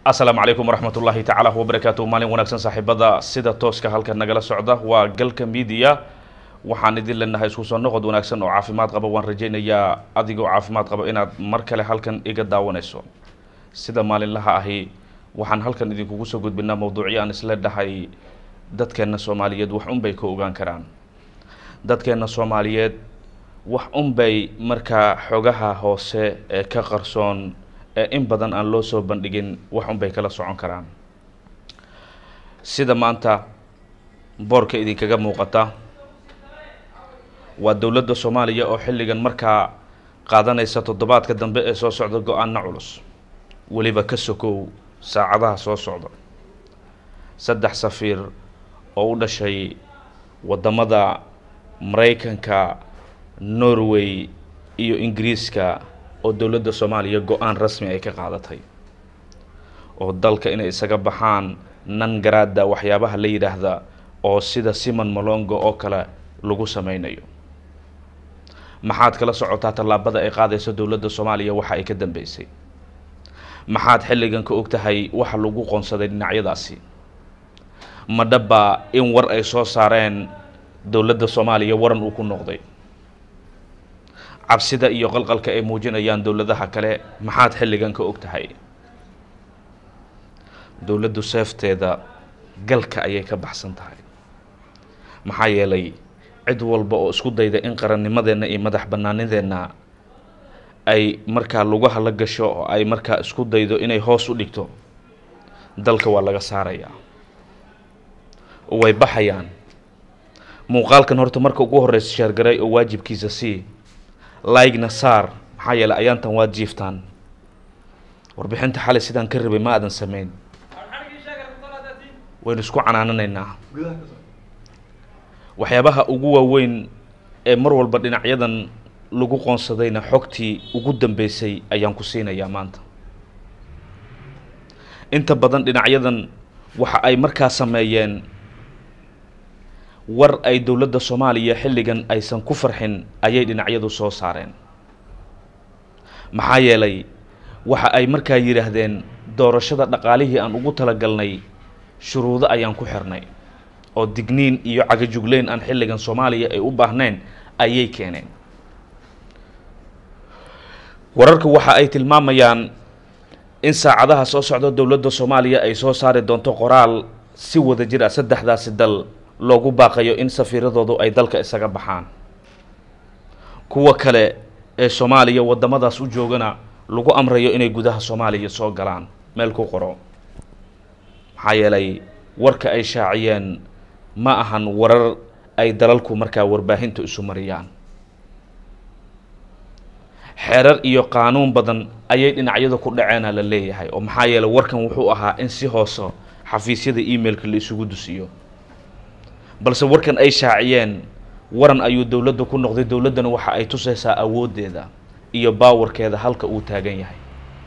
asalaamu calaykum waraxmat ullaahi tacaala wabarakaatu maalin wanaagsan saaxiibada sida tooska halka nagala socda waa galka midiya waxaan idin leenahay isku soo noqod wanaagsan oo caafimaad qaba waan rajaynayaa adigoo caafimaad qaba inaad mar kale halkan iga daawanayso sida maalinlaha ahi waxaan halkan idinkugu soo gudbinaa mawduucyo aan isla dhahay dadkeenna soomaaliyeed wax unbay ka ogaan karaan dadkeenna soomaaliyeed wax unbay markaa xogaha hoose ee ka qarsoon ee in badan aan loo soo bandhigin wax unbay kala socon karaan sida maanta boorka idinkaga muuqata waa dowladda soomaaliya oo xilligan markaa qaadanaysa toddobaadka dambe ee soo socda go-aanna culus weliba ka sokow saacadaha soo socda saddex safiir oo u dhashay waddamada maraykanka norway iyo ingiriiska oo dowladda soomaaliya go-aan rasmi ay ka qaadatay oo dalka inay isaga baxaan nan garaada waxyaabaha la yidhaahda oo sida simon malongo oo kale lagu sameynayo maxaad kala socotaa tallaabada ay qaadayso dowladda soomaaliya waxa ay ka dambeysay maxaad xilligan ka og tahay waxa lagu qoonsaday dhinacyadaasi ma dhaba in war ay soo saareen dowladda soomaaliya waran uu ku noqday cabsida iyo qalqalka ay muujinayaan dowladaha kale maxaad xilligan ka og tahay dowladdu seefteeda galka ayay ka baxsan tahay maxaa yeelay cid walba oo isku dayda in qarannimadeenna iyo madax bannaanideenna ay markaa lugaha la gasho oo ay markaa isku daydo inay hoos u dhigto dalka waa laga saarayaa oo way baxayaan muuqaalkan horta marka ugu horreysa sheergaray oo waajibkiisa sii laigna saar maxaa yeeley ayaantan waad jiiftaan warbixinta xalay sidaan ka rabay ma aadan sameyn waynu isku canaananaynaa waxyaabaha ugu waaweyn ee mar walba dhinacyadan lagu qoonsadayna xogtii ugu dambeysay ayaan ku siinayaa maanta inta badan dhinacyadan waxa ay markaa sameeyeen war ay dowladda soomaaliya xilligan aysan ku farxin ayay dhinacyadu soo saareen maxaa yeelay waxa ay markaa yidhaahdeen doorashada dhaqaalihii aan ugu talagalnay shuruudo ayaan ku xirnay oo digniin iyo cagajugleyn aan xilligan soomaaliya ay u baahnayn ayay keeneen wararka waxa ay tilmaamayaan in saacadaha soo socda dowladda soomaaliya ay soo saari doonto qoraal si wada jir ah saddexdaasi dal loogu baaqayo in safiiradoodu ay dalka isaga baxaan kuwa kale ee soomaaliya waddamadaas u joogana lagu amrayo inay gudaha soomaaliya soo galaan meel ku qoro maxaa yeelay warka ay shaaciyeen ma ahan warar ay dalalku markaa warbaahinta isu mariyaan xeerar iyo qaanuun badan ayay dhinacyada ku dhaceena la leeyahay oo maxaa yeelay warkan wuxuu ahaa in si hooso xafiisyada emailka la isugu dusiyo balse warkan ay shaaciyeen waran ayuu dowladda ku noqday dowladdana waxa ay tusaysaa awooddeeda iyo baawarkeeda halka uu taagan yahay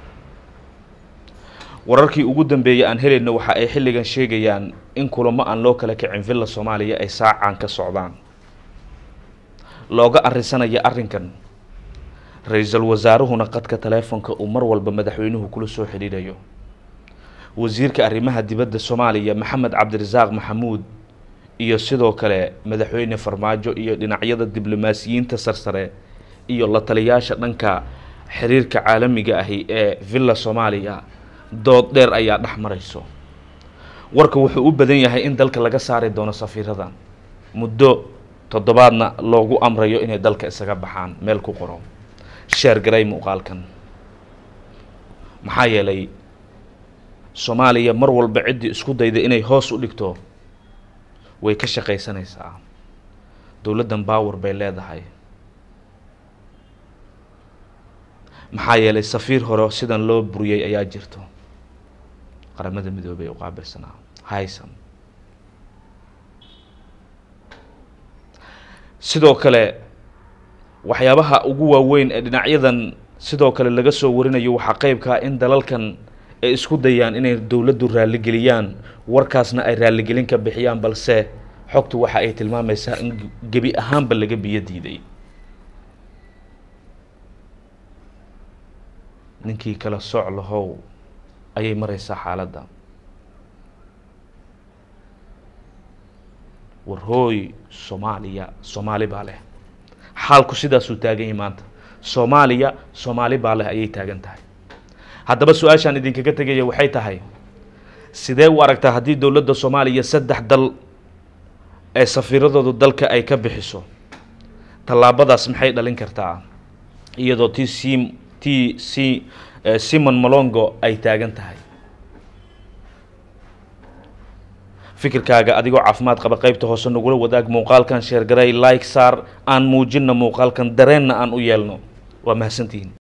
wararkii ugu dambeeyay aan helayno waxa ay xilligan sheegayaan in kulamo aan loo kala kicin villa soomaaliya ay saacaan ka socdaan looga arrinsanaya arrinkan ra-iisul wasaaruhuna qadka taleefonka uu mar walba madaxweynuhu kula soo xidhiidhayo wasiirka arrimaha dibadda soomaaliya maxamed cabdirasaaq maxamuud iyo sidoo kale madaxweyne farmaajo iyo dhinacyada diblomaasiyiinta sarsare iyo la taliyaasha dhanka xiriirka caalamiga ahi ee villa soomaaliya dood dheer ayaa dhex marayso warka wuxuu u badan yahay in dalka laga saari doono safiiradan muddo toddobaadna loogu amrayo inay dalka isaga baxaan meel ku qoro sheergaray muuqaalkan maxaa yeelay soomaaliya mar walba ciddii isku dayda inay hoos u dhigto way ka shaqaysanaysaa dowladdan baawer bay leedahay maxaa yeelay safiir hore sidan loo buriyey ayaa jirto qaramada midoobey u qaabilsanaa haysan sidoo kale waxyaabaha ugu waaweyn ee dhinacyadan sidoo kale laga soo warinayo waxaa qeybkaa in dalalkan ay isku dayaan inay dowladdu raalligeliyaan warkaasna ay raalligelin ka bixiyaan balse xogtu waxa ay tilmaamaysaa in gebi ahaanba laga biyo diiday ninkii kala soc lahow ayay mareysaa xaaladda war hooy soomaaliya soomaali baa leh xaalku sidaasuu taagan yahay maanta soomaaliya soomaali baa leh ayay taagan tahay haddaba su-aashaan idinkaga tegaya waxay tahay sidee u aragtaa haddii dowladda soomaaliya saddex dal ee safiiradoodu dalka ay ka bixiso tallaabadaas maxay dhalin kartaa iyadoo ti sim ti si simon malongo ay taagan tahay fikirkaaga adigoo caafimaad qaba qaybta hoose nagula wadaag muuqaalkan sheergaray like saar aan muujinna muuqaalkan dareenna aan u yeelno waa mahadsantihiin